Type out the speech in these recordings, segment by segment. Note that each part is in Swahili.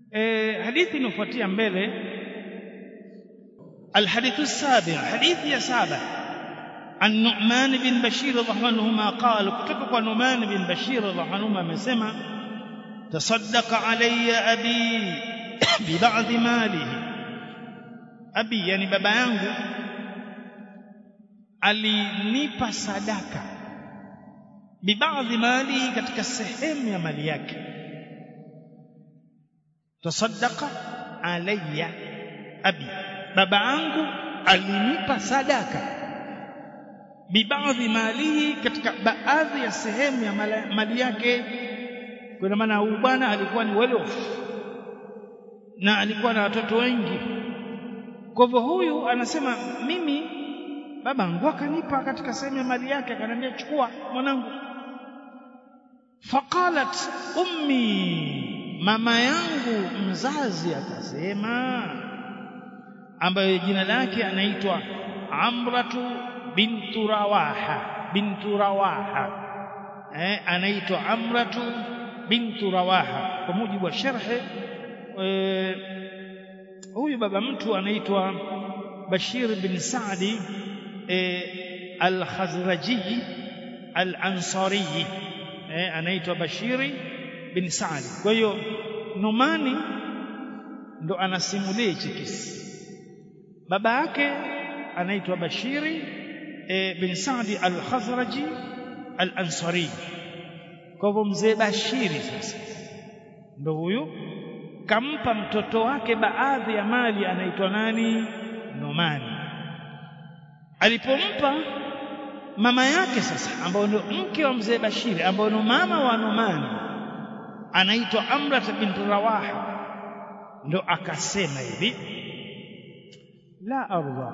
e, hadithi inafuatia mbele الحديث السابع حديث يا سابع عن نعمان بن بشير رضي الله عنهما قال كتبك نعمان بن بشير رضي الله عنهما مسمى تصدق علي أبي ببعض ماله أبي يعني بابا yangu alinipa sadaka bibadhi mali katika sehemu ya mali yake tasaddaqa alayya abi baba yangu alinipa sadaka bibadhi malihi katika baadhi ya sehemu ya mali yake kwa maana huyu bwana alikuwa ni well off na alikuwa na watoto wengi kwa hivyo huyu anasema mimi baba yangu akanipa katika sehemu ya mali yake akaniambia chukua mwanangu faqalat ummi mama yangu mzazi akasema ambayo jina lake anaitwa Amratu bintu Rawaha bintu Rawaha eh, anaitwa Amratu bintu Rawaha kwa mujibu wa sharhe eh, huyu baba mtu anaitwa Bashir bin Saadi eh, al-Khazraji al-Ansari eh, anaitwa Bashiri bin Saadi kwa hiyo Numani ndo anasimulia hichi kisa baba yake anaitwa Bashiri e, bin Saadi al-Khazraji al-Ansari kwa hivyo mzee Bashiri sasa ndo huyu kampa mtoto wake baadhi ya mali anaitwa nani Nomani alipompa mama yake sasa ambayo ndio mke wa mzee Bashiri ambayo ndio mama wa Nomani anaitwa Amrat bint Rawaha ndo akasema hivi la arda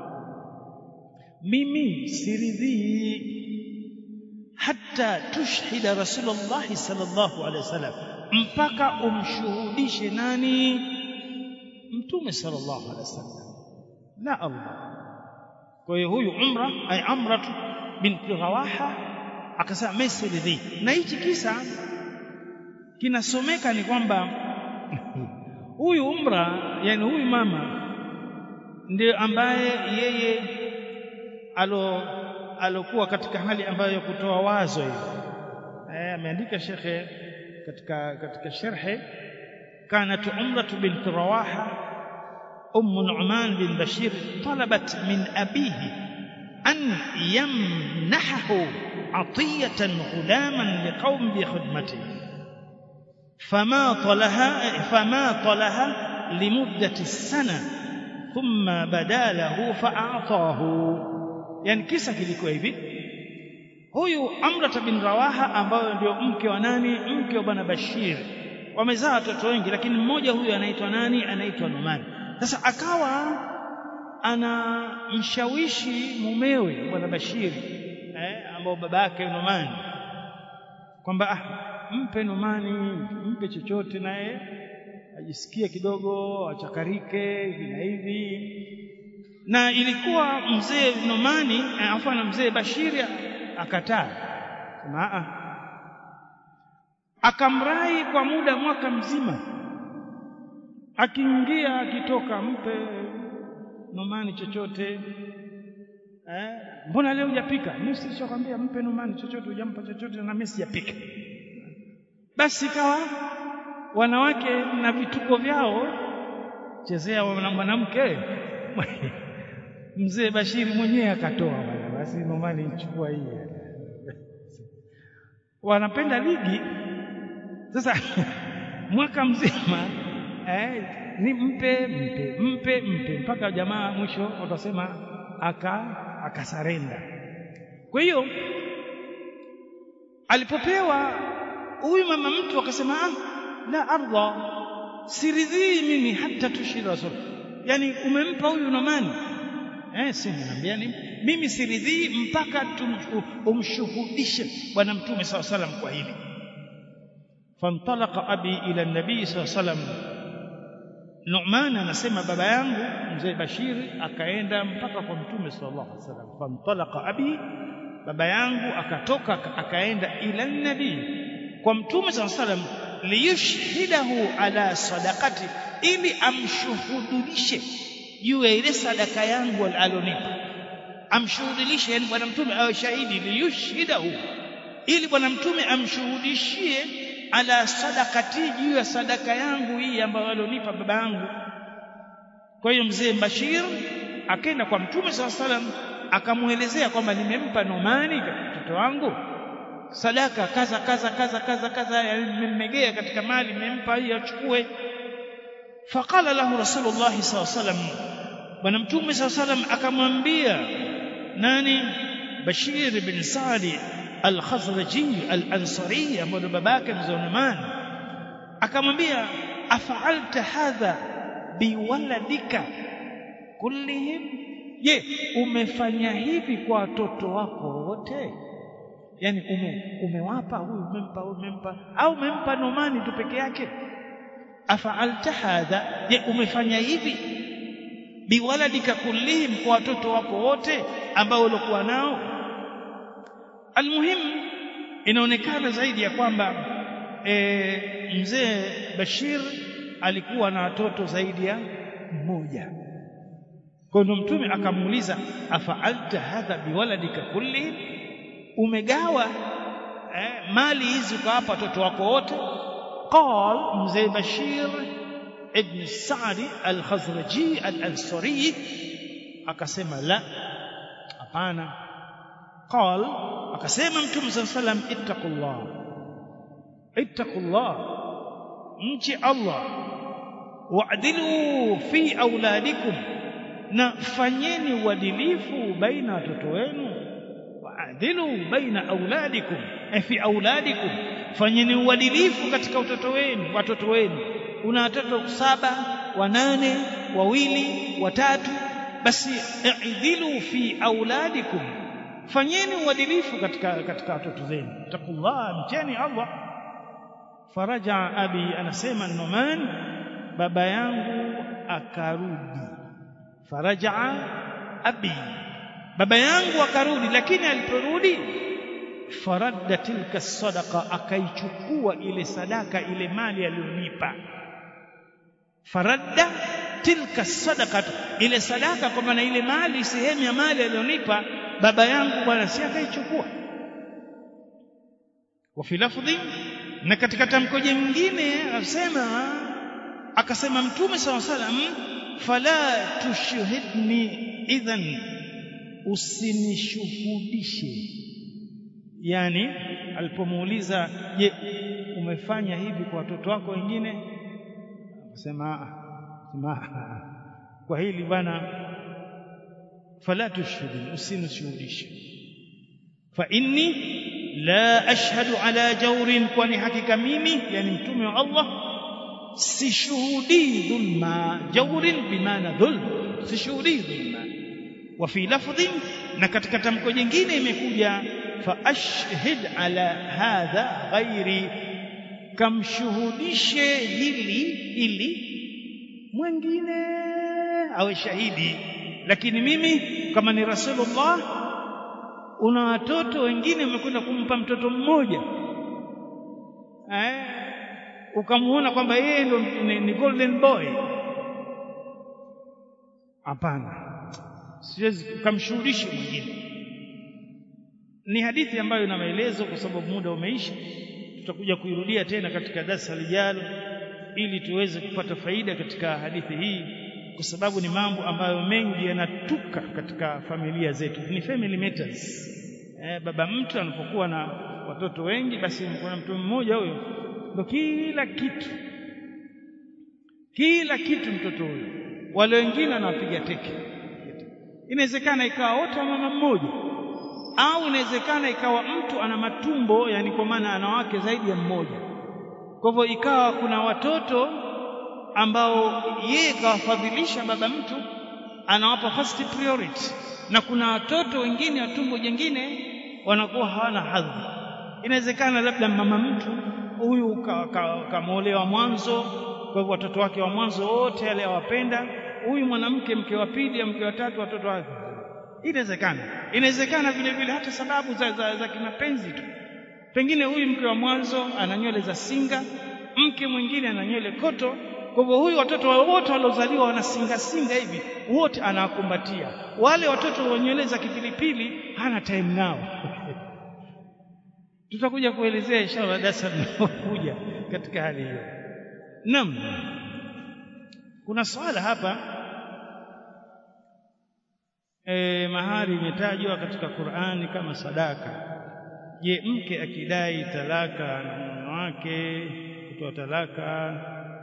mimi siridhii hata tushhida rasulullah sallallahu alaihi wasallam mpaka umshuhudishe nani mtume sallallahu alaihi wasallam la arda kwa hiyo huyu umra ay amrat bint rawaha akasema mimi siridhii na hichi kisa kinasomeka ni kwamba huyu umra yani huyu mama ndio ambaye yeye alo alokuwa katika hali ambayo ya kutoa wazo hiyo eh ameandika shekhe katika katika sharhi كانت عمرة بنت رواحة أم نعمان بن بشير طلبت من أبيه أن يمنحه عطية غلاما لقوم بخدمته فما طلها فما طلها لمدة السنة ثم بدا له فأعطاه يعني kisa kilikuwa hivi huyu Amrata bin Rawaha ambayo ndio mke wa nani mke wa bwana Bashir wamezaa watoto wengi lakini mmoja huyu anaitwa nani anaitwa Numan sasa akawa anamshawishi mumewe bwana Bashiri eh, ambao baba yake Numan kwamba ah, mpe Numani mpe chochote naye ajisikie kidogo achakarike hivi na hivi na ilikuwa mzee Numani afa na mzee Bashiri akataa sema ah akamrai kwa muda mwaka mzima akiingia akitoka mpe Numani chochote eh mbona leo hujapika mimi silishakwambia mpe Numani chochote hujampa chochote na mimi sijapika basi kawa wanawake na vituko vyao chezea mwanamke mzee Bashiri mwenyewe akatoa bwana basi Numani ichukua hii wanapenda ligi sasa mwaka mzima eh, ni mpe mpe mpe mpe mpaka jamaa mwisho watasema aka akasarenda kwa hiyo alipopewa huyu mama mtu akasema ah, la ardha siridhii mimi hata tushira rasul yani umempa huyu nomani eh si niambia ni mimi siridhii mpaka umshuhudishe bwana mtume saw salam kwa hili fantalaqa abi ila nabii saw salam Nu'man anasema baba yangu mzee Bashiri akaenda mpaka kwa mtume sallallahu alaihi wasallam fantalaqa abi baba yangu akatoka akaenda ila nabii kwa mtume sallallahu alaihi wasallam liyushhidahu ala sadaqati ili amshuhudulishe juu ya ile sadaka yangu alonipa amshuhudilishe yani bwana mtume awe shahidi liyushhidahu ili bwana mtume amshuhudishie ala sadakati juu ya sadaka yangu hii ambayo alionipa baba yangu kwa hiyo mzee Bashir akaenda kwa mtume saa salam akamuelezea kwamba nimempa Nomani mtoto wangu sadaka kaza kaza kaza kaza kaza nimemmegea katika mali nimempa hii achukue faqala lahu rasulullah sallallahu alaihi wasallam bwana mtume sallallahu alaihi wasallam akamwambia nani Bashir bin Sadi al-Khazraji al-Ansari ambaye babake mzee Numan akamwambia afaalta hadha biwaladika kullihim je umefanya hivi kwa watoto wako wote yani ume, umewapa huyu umempa huyu umempa au umempa Nomani tu peke yake afaalta hadha je umefanya hivi biwaladika kullihim kwa watoto wako wote ambao ulikuwa nao almuhimu inaonekana zaidi ya kwamba e, mzee Bashir alikuwa na watoto zaidi ya mmoja kwa ndo mtume akamuuliza afaalta hadha biwaladika kulli umegawa eh, mali hizi ukawapa watoto wako wote qal mzee Bashir ibn Sa'di al-Khazraji al-Ansari akasema la hapana qal akasema mtume sallallahu alayhi wasallam ittaqullah ittaqullah mchi Allah wa'dilu fi auladikum na fanyeni uadilifu baina watoto wenu wa'dilu baina auladikum fi auladikum fanyeni uadilifu katika watoto wenu watoto wenu una watoto saba wanane wawili watatu basi i'dilu fi auladikum fanyeni uadilifu katika katika watoto zenu takullah mcheni Allah faraja abi anasema Numan baba yangu akarudi faraja abi baba yangu akarudi lakini aliporudi faradda tilka sadaqa akaichukua ile sadaka ile mali aliyonipa faradda tilka sadaqa ile sadaka kwa maana ile mali sehemu ya mali aliyonipa baba yangu bwana si akaichukua wa fi lafdhi na katika tamko jingine asema akasema mtume saw salam fala tushhidni idhan usinishuhudishe yani alipomuuliza je umefanya hivi kwa watoto wako wengine akasema sema kwa hili bwana fala tushhidni usinishuhudishe fa inni la ashhadu ala jawrin kwani hakika mimi yani mtume wa Allah sishuhudii dhulma jawrin bimaana dhulm sishuhudii dhulma wa fi lafdhin na katika tamko jingine imekuja fa ashhid ala hadha ghairi kamshuhudishe hili ili mwingine awe shahidi lakini mimi kama ni rasulullah una watoto wengine umekwenda kumpa mtoto mmoja eh ukamuona kwamba yeye ndo ni, ni golden boy hapana siwezi kumshuhudisha mwingine ni hadithi ambayo ina maelezo kwa sababu muda umeisha tutakuja kuirudia tena katika darasa lijalo ili tuweze kupata faida katika hadithi hii kwa sababu ni mambo ambayo mengi yanatuka katika familia zetu ni family matters eh, baba mtu anapokuwa na watoto wengi basi kuna mtu mmoja huyo ndo kila kitu kila kitu mtoto huyo wale wengine anawapiga teke inawezekana ikawa wote wa mama mmoja au inawezekana ikawa mtu ana matumbo yani kwa maana ana wake zaidi ya mmoja kwa hivyo ikawa kuna watoto ambao yeye kawafadhilisha baba mtu anawapa first priority na kuna watoto wengine wa tumbo jingine wanakuwa hawana hadhi inawezekana labda mama mtu huyu kamwolewa ka, ka mwanzo kwa hivyo watoto wake wa mwanzo wote yale awapenda huyu mwanamke mke wa pili au mke wa tatu watoto wake inawezekana inawezekana vile vile hata sababu za, za, za kimapenzi tu pengine huyu mke wa mwanzo ana nywele za singa mke mwingine ana nywele koto kwa hivyo huyu watoto wote waliozaliwa wanasingasinga hivi wote anawakumbatia wale watoto wa nywele za kipilipili hana time nao tutakuja kuelezea inshallah darasa linalokuja katika hali hiyo naam kuna swala hapa e, mahari imetajwa katika Qur'ani kama sadaka je mke akidai talaka na mume wake kutoa talaka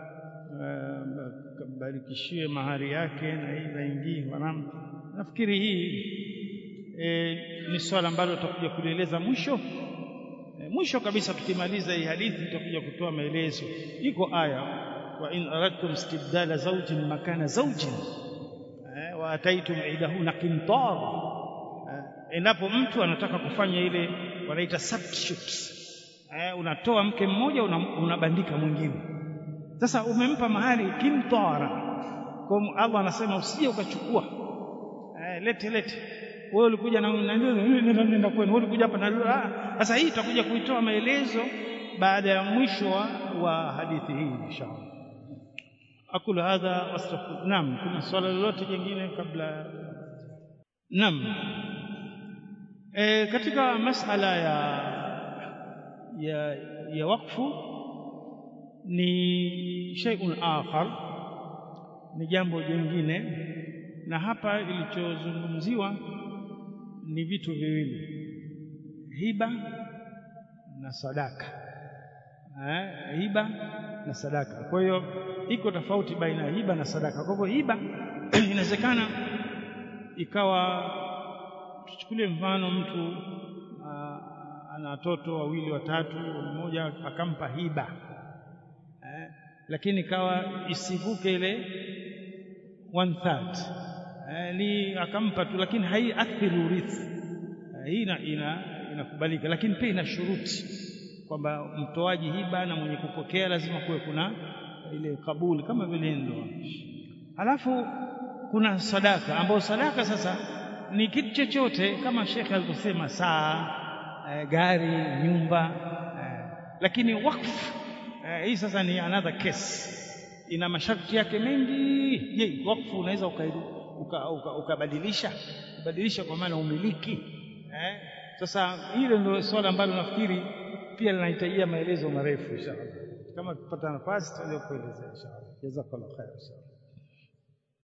barikishiwe mahari yake na hii laingii wanam nafikiri hii e, ni swala ambalo tutakuja kulieleza mwisho e, mwisho kabisa tukimaliza hii hadithi tutakuja kutoa maelezo iko aya wa in aradtum istibdala zawjin makana zawjin e, wa ataitum idahuna qintar endapo mtu anataka kufanya ile wanaita substitute eh, unatoa mke mmoja unabandika una mwingine sasa umempa mahali kimtara kwa Allah anasema usije ukachukua eh, lete lete wewe ulikuja na nenda nenda kwenu wewe ulikuja hapa na sasa hii tutakuja kuitoa maelezo baada ya mwisho wa, wa hadithi hii inshallah akulu hadha wastaghfir naam kuna swala lolote jingine kabla naam e, katika masala ya ya ya wakfu ni shay'un akhar ni jambo jingine na hapa ilichozungumziwa ni vitu viwili hiba na sadaka eh, hiba na sadaka kwa hiyo iko tofauti baina ya hiba na sadaka kwa hivyo hiba inawezekana ikawa tuchukulie mfano mtu ana watoto wawili watatu mmoja akampa hiba eh, lakini kawa isivuke ile one third eh, ni akampa tu lakini haiathiri urithi eh, hii ina, ina, inakubalika lakini pia ina shuruti kwamba mtoaji hiba na mwenye kupokea lazima kuwe kuna ile kabuli kama vile ndoa halafu kuna sadaka ambayo sadaka sasa ni kitu chochote kama shekhe alivyosema saa e, gari nyumba e, lakini wakfu e, hii sasa ni another case ina masharti yake mengi je wakfu unaweza ukabadilisha uka, uka, uka kubadilisha kwa maana umiliki eh? sasa hilo ndio swala ambalo nafikiri pia linahitajia maelezo marefu inshallah kama tupata nafasi tutakuelezea inshallah jazakallahu khair inshallah